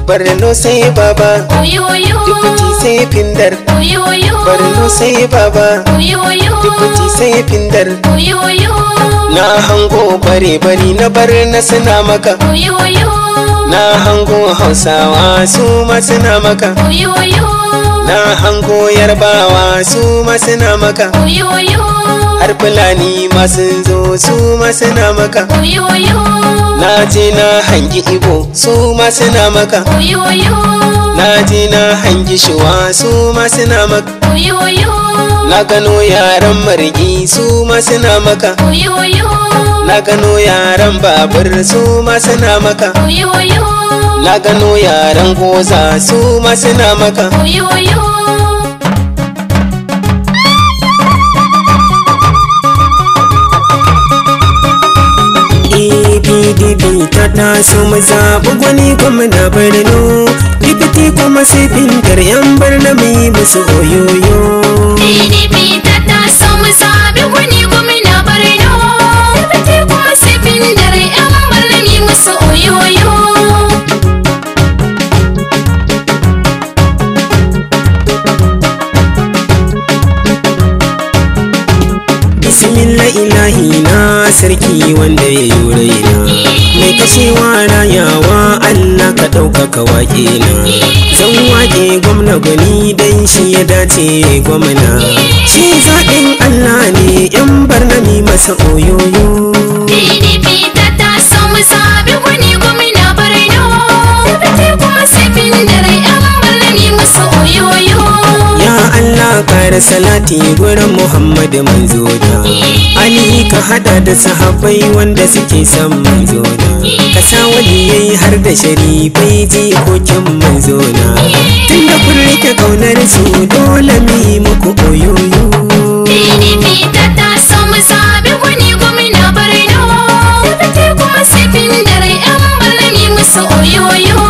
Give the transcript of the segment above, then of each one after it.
barno sai baba Oyoyo. dubuti sai findar Oyoyo. barno sai baba Oyoyo. dubuti sai findar Oyoyo. na hango bare bari na bar na suna maka Oyoyo. na hango hausawa su ma suna maka Oyoyo. na hango yarbawa su ma suna maka Oyoyo. har fulani ma sun zo su ma suna maka Oyoyo. na je na hangi ibo su ma suna maka Oyoyo. na je na hangi shuwa su ma suna maka Oyoyo. na gano yaran margi su ma suna maka Oyoyo. na gano yaran babur su ma suna maka Oyoyo. na gano yaran goza su ma suna maka Oyoyo. PDP ta taso mu zaɓi gwani gwamna Borno Dipiti kuma sai fintar yan barna mu yi musu oyoyo PDP ta taso mu zaɓi wani gwamna Borno. Tabbate kuma sai bindar 'yan barni musu oyoyo. Bismillah ilahi na sarki wanda ya yi raina Mai kashewa rayawa Allah ka ɗaukaka waƙe na Zan waƙe gwamna gwani dan shi ya dace gwamna Shi zaɓin Allah ne yan barna mi masa oyoyo PDP ta taso mu zaɓi wani gwamna Borno. Tabbate kuma sai bindar 'yan barni musu oyoyo. Ya Allah kare salati gurin Muhammad manzona Ali ka hada da sahabbai wanda suke son manzona Ka sa waliyai har da sharifai jikokin manzona Tunda kun rike kaunar su dole mu yi muku oyoyo PDP ta taso mu zaɓi wani gwamna Borno. Tabbate kuma sai bindar 'yan barni musu oyoyo.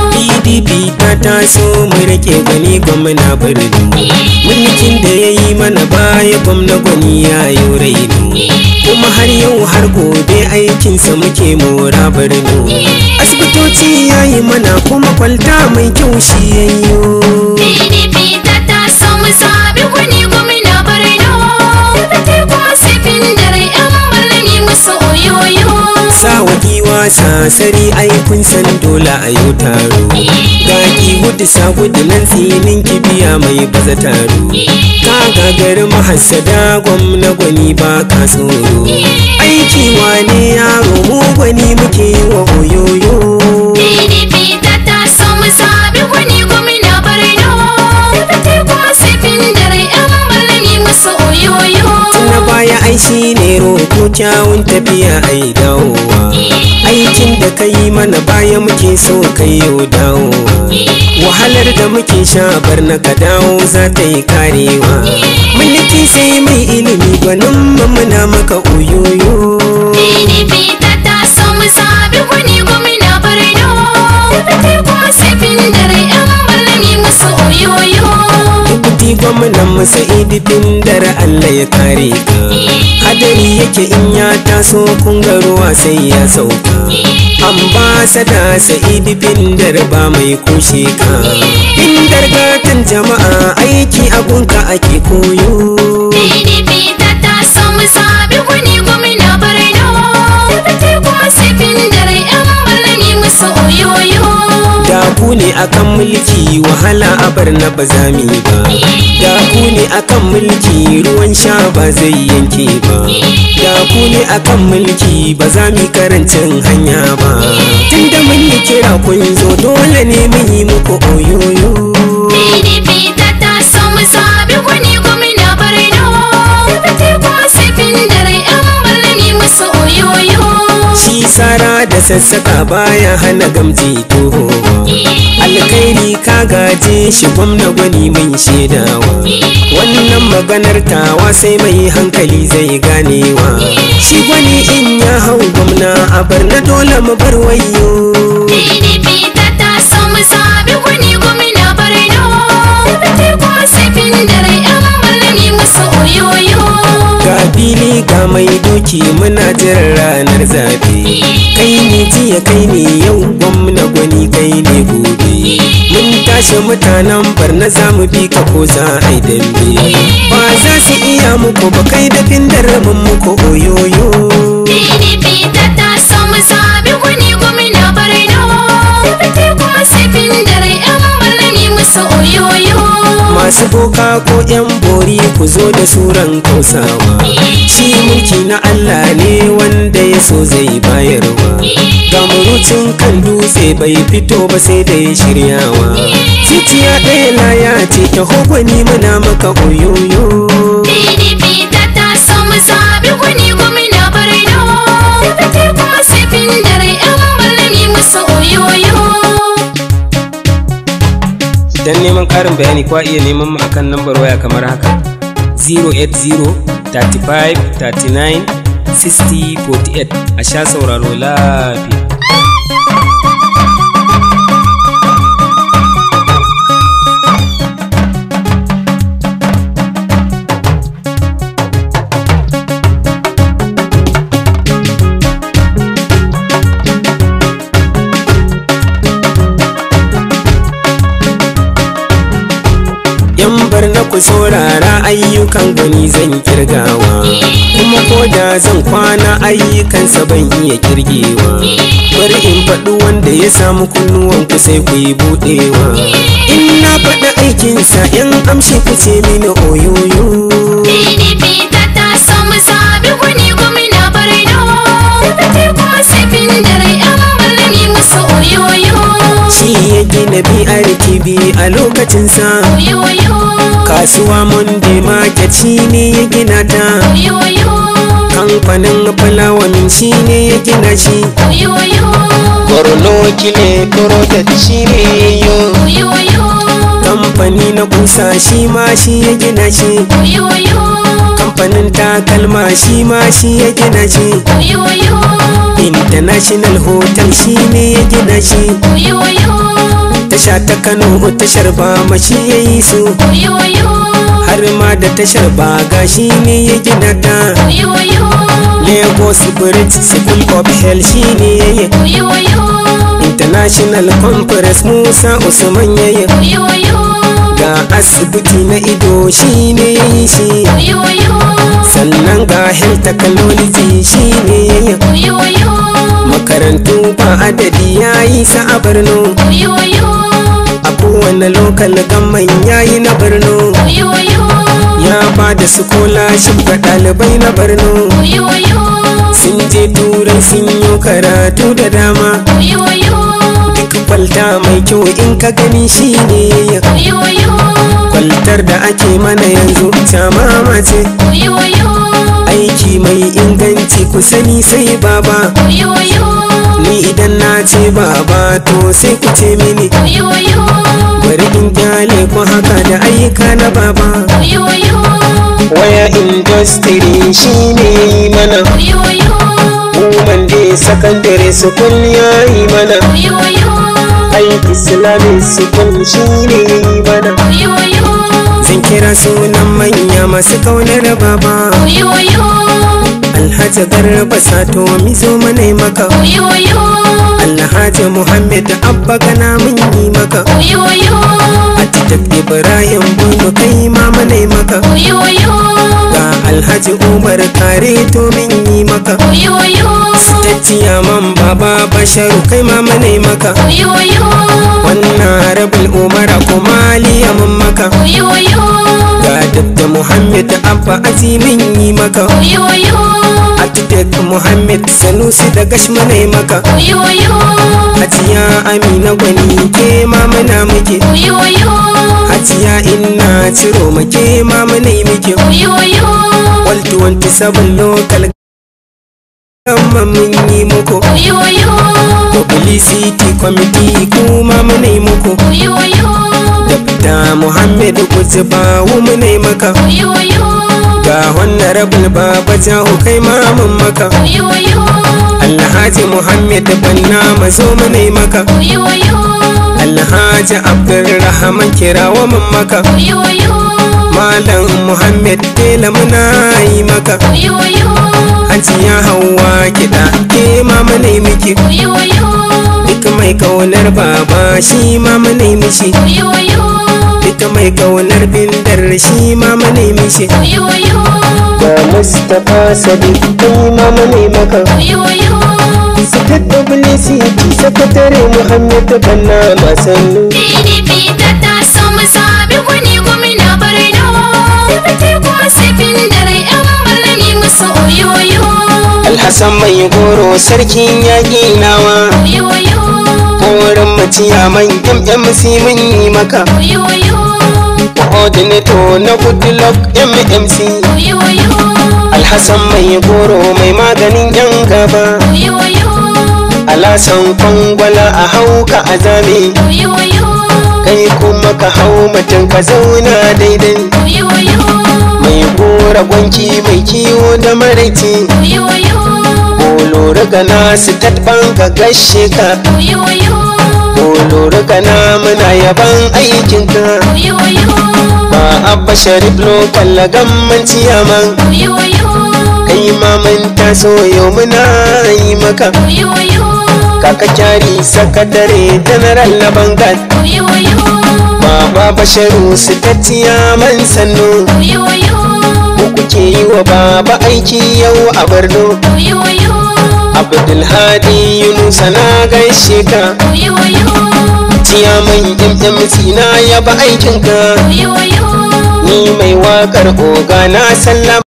PDP ta taso mu rike gani gwamna birni Mulkin da ya yi mana baya gwamna gwani ya yi raini Kuma har yau har gobe aikinsa muke mora birni Asibitoci ya yi mana kuma kwalta mai kyau shi yayyo PDP ta taso mu zaɓi wani gwamna Borno. Tabbate kuma sai bindar 'yan barni musu oyoyo. Sawa giwa sasari aikun san dole a yau taro Ga ki gudu sa gudu nan tsinin kibiya mai baza taro Ka gagari mahassada gwamna gwani ba ka tsoro Aiki wane yaro mu gwani muke yi wa oyoyo PDP ta taso mu zaɓi wani gwamna Borno. Tabbate kuma sai bindar 'yan barni musu oyoyo. na baya ai shi ne roko kyawun tafiya ai dawowa aikin da ka yi mana baya muke so ka yi dawowa wahalar da muke sha bar na ka dawo za ta yi karewa mulki sai mai ilimi gwanin mu muna maka oyoyo PDP ta taso mu zaɓi wani gwamna Borno. Tabbate kuma sai bindar 'yan barni musu oyoyo. Dubuti gwamnan masa idifin dare Allah ya kare ka Hadari yake in ya taso kun ga ruwa sai ya sauka Ambasada Sa'idu Bindar ba mai kushe ka Bindar gatan jama'a aiki abunka ake koyo PDP ta taso mu zaɓi wani gwamna Borno. Tabbate kuma sai bindar 'yan barni musu oyoyo. Da ku ne akan mulki wahala a bar na ba za mu yi ba Da ku ne akan mulki ruwan sha ba zai yanke ba Da ku ne akan mulki ba za mu yi karancin hanya ba Tunda mun yi kira kun zo dole ne mun yi muku oyoyo PDP ta taso mu zaɓi wani gwamna Borno. Tabbate kuma sai bindar 'yan barni musu oyoyo. Shi sara da sassaka baya hana gamji toho Alkairi ka gaje shi gwamna gwani mai shaidawa Wannan maganar tawa sai mai hankali zai ganewa Shi gwani in ya hau gwamna a bar na dole mu bar wayo PDP ta taso mu zaɓi wani gwamna Borno. Tabbate kuma sai bindar 'yan barni musu oyoyo. Ga fili ga mai doki muna jiran ranar zaɓe Kai ne jiya kai ne yau gwamna gwani kai ne gobe kashe mutanen barna za mu bi ka ko za a yi dambe ba za su iya muku ba kai da findar mun muku oyoyo PDP ta taso mu zabi wani gwamna Borno. Fifite kuma sifin dare yan malami musu oyoyo. masu boka ko yan bori ku zo da suran kausawa shi mulki na Allah ne wanda ya so zai bayarwa ga murucin kan dutse bai fito ba sai da ya shiryawa titiya ɗaya laya ce ta hogwani muna maka oyoyo PDP ta taso mu zabi wani gwamna Borno. Fifite kuma sifin dare yan malami musu oyoyo. don neman ƙarin bayani kwa iya neman mu akan lambar waya kamar haka 080 35 39 60 48 a sha sauraro lafiya yan bar na ku saurara ayyukan gani zan kirgawa kuma ko da zan kwana ayyukansa ban iya kirgewa bari in faɗi wanda ya samu kunnuwan ku sai ku yi buɗewa in na faɗi aikinsa yan amshi ku ce mini oyoyo PDP ta taso mu zabi wani gwamna Borno. Fifite kuma sifin dare yan malami musu oyoyo. shi ya gina BRTB a lokacinsa Oyoyo. kasuwa monday market shi ne ya gina ta Oyoyo. kamfanin fulawamin shi ne ya gina shi Oyoyo. borno kile project shi ne yayo Oyoyo. kamfani na kusa shi ma shi ya gina shi Oyoyo. kamfanin takalma shi ma shi ya gina shi Oyoyo. international hotel shi ne ya gina shi Oyoyo. tasha ta kano tashar bama shi ya yi su Oyoyo. har ma da tashar baga shi ne ya gina ta Oyoyo. lagos bridge school of health shi ne ya yi Oyoyo. international conference musa usman ya yi Oyoyo. ga asibiti na ido shi ne ya yi shi Oyoyo. sannan ga health technology shi ne ya yi Oyoyo. makarantu ba adadi ya yi sa a borno Oyoyo. a kowane lokal gamman ya yi na borno Oyoyo. ya ba da scholarship ga ɗalibai na borno Oyoyo. sun je turai sun yi karatu da dama Oyoyo. duk kwalta mai kyau in ka gani shi ne ya Oyoyo. kwaltar da ake mana yanzu ta mamace Oyoyo. aiki mai inganci ku sani sai baba Oyoyo. ni idan na ce baba to sai ku ce mini Oyoyo. bari in kyale ku haka da ayyuka na baba Oyoyo. waya industry shi ne yi mana Oyoyo. woman day secondary school ya yi mana Oyoyo. ai islamic school shi ne yi mana Oyoyo. zan kira sunan manya masu kaunar baba Oyoyo. alhaji garba sato mizo mana maka Oyoyo. alhaji muhammad abba gana mun yi maka Oyoyo. atitab ibrahim bunu kai ma mana maka Oyoyo. ga alhaji umar kare to min yi maka Oyoyo. tacciya man baba basharu kai ma mana maka Oyoyo. wannan rabul umara kuma liyamin maka Oyoyo. ga dabda muhammad abba azimin yi maka Oyoyo. atitek muhammad sanusi da gash mana maka Oyoyo. hajiya amina gwani ke ma muna muke Oyoyo. hajiya inna ciro make ma muna yi muke Oyoyo. wal 27 local Amma mun yi muku Oyoyo. publicity committee kuma muna yi muku Oyoyo. da muhammad kutubawu muna yi maka Oyoyo. ga wannan rabin baba jahu kai ma mun maka Oyoyo. alhaji muhammad banna mazo muna yi maka Oyoyo. alhaji abdulrahman kirawa mun maka Oyoyo. malam muhammad tela muna yi maka Oyoyo. hajiya hawa kiɗa ke ma muna yi miki Oyoyo. duk mai mai kaunar baba shi ma munai mishi Oyoyo, duka mai kaunar bindar shi ma munai mishi oyoyo, ga mustapha sadiq kai ma munai maka oyoyo. Sakar publicity sakatare Muhammad Banna Masannu PDP ta taso mu zabi gwani gwamna Borno. Sifiti ko sifin dare yan malami musu oyoyo. Alhassan mai goro sarkin yaƙi nawa Oyoyo, Horon maciya man MMC mun yi maka oyoyo, Coordinator na Goodluck MMC oyoyo, Alhassan mai goro mai maganin yan gaba oyoyo, Alasan kwangwala a hauka a zame oyoyo, Kai kuma ka hau mutum ka zauna daidai oyoyo, Mai gora gwanki mai kiwo da maraici oyoyo, Olori gana su tatban ka gashe ka oyoyo, Olori gana muna yaban aikinka oyoyo, Ba abba sharif lokal gamman ciyaman oyoyo, Kai ma mun taso yau muna yi maka oyoyo, Kaka kyari sakatare general na bangal oyoyo, Baba basharu su ta ciyaman sannu oyoyo, Ku kuke yi wa baba aiki yau a Borno oyoyo, Abdulhadi Yunusa na gaishe ka oyoyo, Ciyaman MMC na yaba aikinka oyoyo. Ni mai waƙar oga na sallama